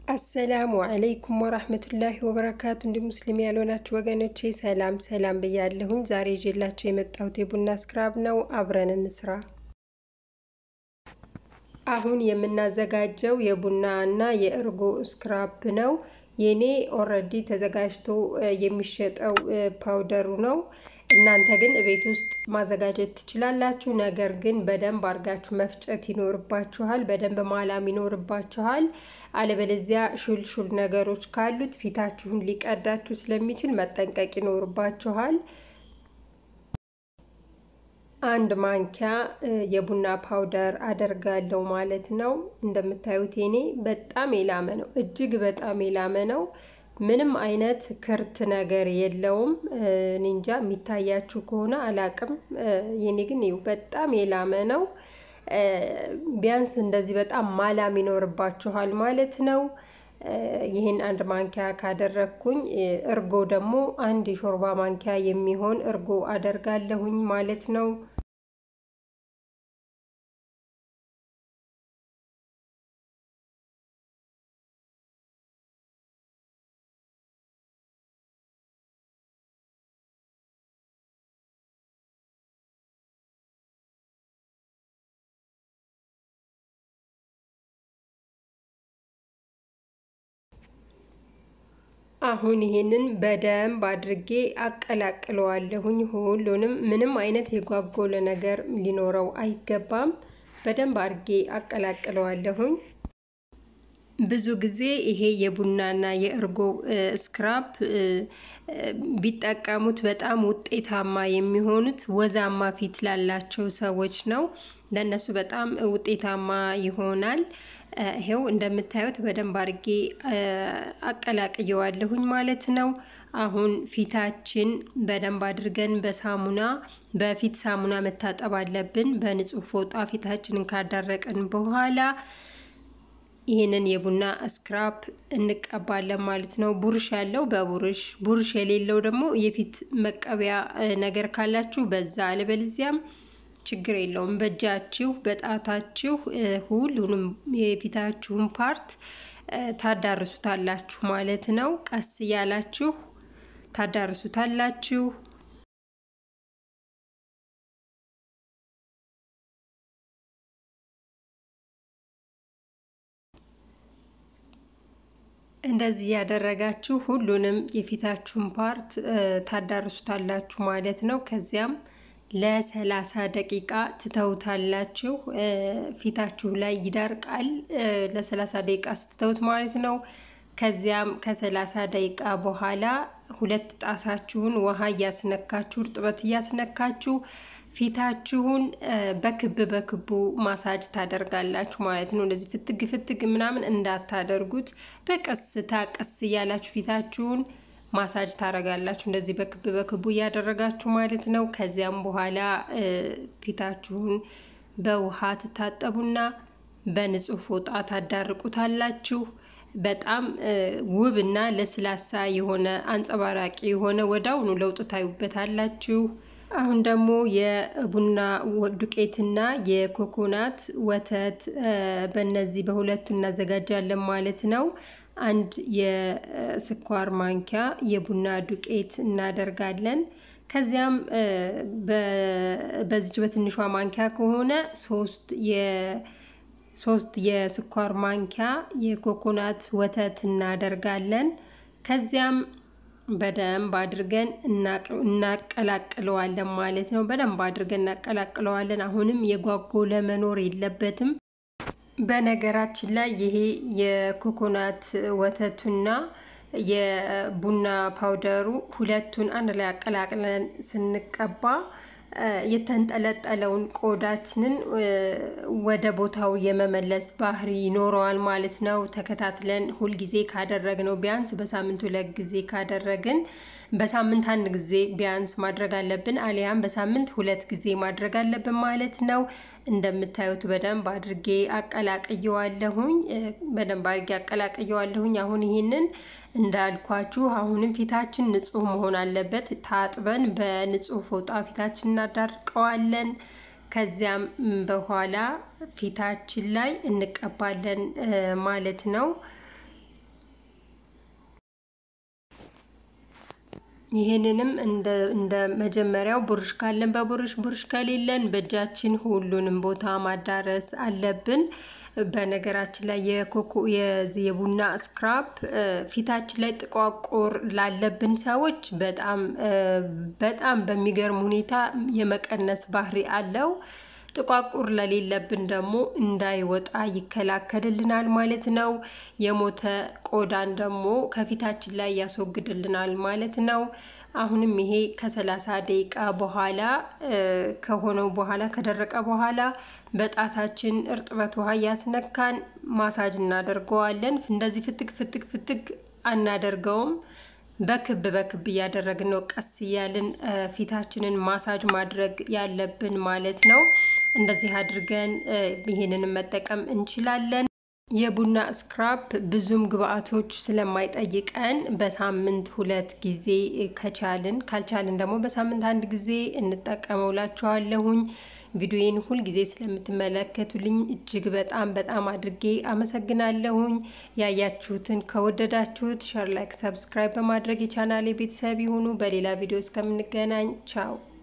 አሰላሙ አለይኩም ወራህመቱላሂ ወበረካቱ። እንዲ ሙስሊም ያልሆናችሁ ወገኖቼ ሰላም ሰላም ብያለሁኝ። ዛሬ ይዤላችሁ የመጣሁት የቡና ስክራብ ነው። አብረን እንስራ። አሁን የምናዘጋጀው የቡና እና የእርጎ ስክራብ ነው። የኔ ኦልሬዲ ተዘጋጅቶ የሚሸጠው ፓውደሩ ነው። እናንተ ግን ቤት ውስጥ ማዘጋጀት ትችላላችሁ። ነገር ግን በደንብ አድርጋችሁ መፍጨት ይኖርባችኋል። በደንብ ማላም ይኖርባችኋል። አለበለዚያ ሹልሹል ነገሮች ካሉት ፊታችሁን ሊቀዳችሁ ስለሚችል መጠንቀቅ ይኖርባችኋል። አንድ ማንኪያ የቡና ፓውደር አደርጋለሁ ማለት ነው። እንደምታዩት የኔ በጣም የላመ ነው፣ እጅግ በጣም የላመ ነው። ምንም አይነት ክርት ነገር የለውም። ኒንጃ የሚታያችሁ ከሆነ አላቅም። የኔ ግን ይኸው በጣም የላመ ነው። ቢያንስ እንደዚህ በጣም ማላም ይኖርባችኋል ማለት ነው። ይህን አንድ ማንኪያ ካደረግኩኝ እርጎ ደግሞ አንድ የሾርባ ማንኪያ የሚሆን እርጎ አደርጋለሁኝ ማለት ነው። አሁን ይሄንን በደንብ አድርጌ አቀላቅለዋለሁኝ። ሁሉንም ምንም አይነት የጓጎለ ነገር ሊኖረው አይገባም። በደንብ አድርጌ አቀላቅለዋለሁኝ። ብዙ ጊዜ ይሄ የቡናና የእርጎ ስክራፕ ቢጠቀሙት በጣም ውጤታማ የሚሆኑት ወዛማ ፊት ላላቸው ሰዎች ነው። ለእነሱ በጣም ውጤታማ ይሆናል። ይሄው እንደምታዩት በደንብ አድርጌ አቀላቅየዋለሁኝ ማለት ነው። አሁን ፊታችን በደንብ አድርገን በሳሙና በፊት ሳሙና መታጠብ አለብን። በንጹህ ፎጣ ፊታችንን ካዳረቅን በኋላ ይህንን የቡና ስክራፕ እንቀባለን ማለት ነው። ቡርሽ ያለው በቡርሽ ቡርሽ የሌለው ደግሞ የፊት መቀቢያ ነገር ካላችሁ በዛ አለበለዚያም ችግር የለውም። በእጃችሁ በጣታችሁ ሁሉንም የፊታችሁን ፓርት ታዳርሱታላችሁ ማለት ነው። ቀስ እያላችሁ ታዳርሱታላችሁ። እንደዚህ ያደረጋችሁ ሁሉንም የፊታችሁን ፓርት ታዳርሱታላችሁ ማለት ነው። ከዚያም ለሰላሳ ደቂቃ ትተውታላችሁ። ፊታችሁ ላይ ይደርቃል። ለሰላሳ ደቂቃ ስትተውት ማለት ነው። ከዚያም ከሰላሳ ደቂቃ በኋላ ሁለት ጣታችሁን ውሃ እያስነካችሁ እርጥበት እያስነካችሁ ፊታችሁን በክብ በክቡ ማሳጅ ታደርጋላችሁ ማለት ነው። እንደዚህ ፍትግ ፍትግ ምናምን እንዳታደርጉት፣ በቀስታ ቀስ እያላችሁ ፊታችሁን ማሳጅ ታረጋላችሁ። እንደዚህ በክብ በክቡ እያደረጋችሁ ማለት ነው። ከዚያም በኋላ ፊታችሁን በውሃ ትታጠቡና በንጹህ ፎጣ ታዳርቁታላችሁ። በጣም ውብ እና ለስላሳ የሆነ አንጸባራቂ የሆነ ወዳውኑ ለውጥ ታዩበታላችሁ። አሁን ደግሞ የቡና ዱቄትና የኮኮናት ወተት በእነዚህ በሁለቱ እናዘጋጃለን ማለት ነው። አንድ የስኳር ማንኪያ የቡና ዱቄት እናደርጋለን። ከዚያም በዚች በትንሿ ማንኪያ ከሆነ ሶስት ሶስት የስኳር ማንኪያ የኮኮናት ወተት እናደርጋለን። ከዚያም በደንብ አድርገን እናቀላቅለዋለን ማለት ነው። በደንብ አድርገን እናቀላቅለዋለን። አሁንም የጓጎለ መኖር የለበትም። በነገራችን ላይ ይሄ የኮኮናት ወተቱና የቡና ፓውደሩ ሁለቱን አንድ ላይ አቀላቅለን ስንቀባ የተንጠለጠለውን ቆዳችንን ወደ ቦታው የመመለስ ባህሪ ይኖረዋል ማለት ነው። ተከታትለን ሁልጊዜ ካደረግነው ቢያንስ በሳምንት ሁለት ጊዜ ካደረግን በሳምንት አንድ ጊዜ ቢያንስ ማድረግ አለብን፣ አሊያም በሳምንት ሁለት ጊዜ ማድረግ አለብን ማለት ነው። እንደምታዩት በደንብ አድርጌ አቀላቅየዋለሁኝ። በደንብ አድርጌ አቀላቅየዋለሁኝ። አሁን ይህንን እንዳልኳችሁ አሁንም ፊታችን ንጹህ መሆን አለበት። ታጥበን በንጹህ ፎጣ ፊታችን እናዳርቀዋለን። ከዚያም በኋላ ፊታችን ላይ እንቀባለን ማለት ነው። ይህንንም እንደ መጀመሪያው ቡርሽ ካለን በቡርሽ ቡርሽ ከሌለን በእጃችን ሁሉንም ቦታ ማዳረስ አለብን። በነገራችን ላይ የኮኮ የቡና ስክራፕ ፊታችን ላይ ጥቋቁር ላለብን ሰዎች በጣም በጣም በሚገርም ሁኔታ የመቀነስ ባህሪ አለው። ጥቋቁር ለሌለብን ደግሞ እንዳይወጣ ይከላከልልናል ማለት ነው። የሞተ ቆዳን ደግሞ ከፊታችን ላይ ያስወግድልናል ማለት ነው። አሁንም ይሄ ከሰላሳ ደቂቃ በኋላ ከሆነው በኋላ ከደረቀ በኋላ በጣታችን እርጥበት ውሃ እያስነካን ማሳጅ እናደርገዋለን። እንደዚህ ፍትግ ፍትግ ፍትግ አናደርገውም። በክብ በክብ እያደረግን ነው ቀስ እያልን ፊታችንን ማሳጅ ማድረግ ያለብን ማለት ነው። እንደዚህ አድርገን ይሄንን መጠቀም እንችላለን። የቡና ስክራፕ ብዙም ግብአቶች ስለማይጠይቀን በሳምንት ሁለት ጊዜ ከቻልን ካልቻልን ደግሞ በሳምንት አንድ ጊዜ እንጠቀመው ላችኋለሁኝ። ቪዲዮዬን ሁል ጊዜ ስለምትመለከቱልኝ እጅግ በጣም በጣም አድርጌ አመሰግናለሁኝ። ያያችሁትን ከወደዳችሁት ሸር፣ ላይክ፣ ሰብስክራይብ በማድረግ የቻናሌ ቤተሰብ ይሁኑ። በሌላ ቪዲዮ እስከምንገናኝ ቻው።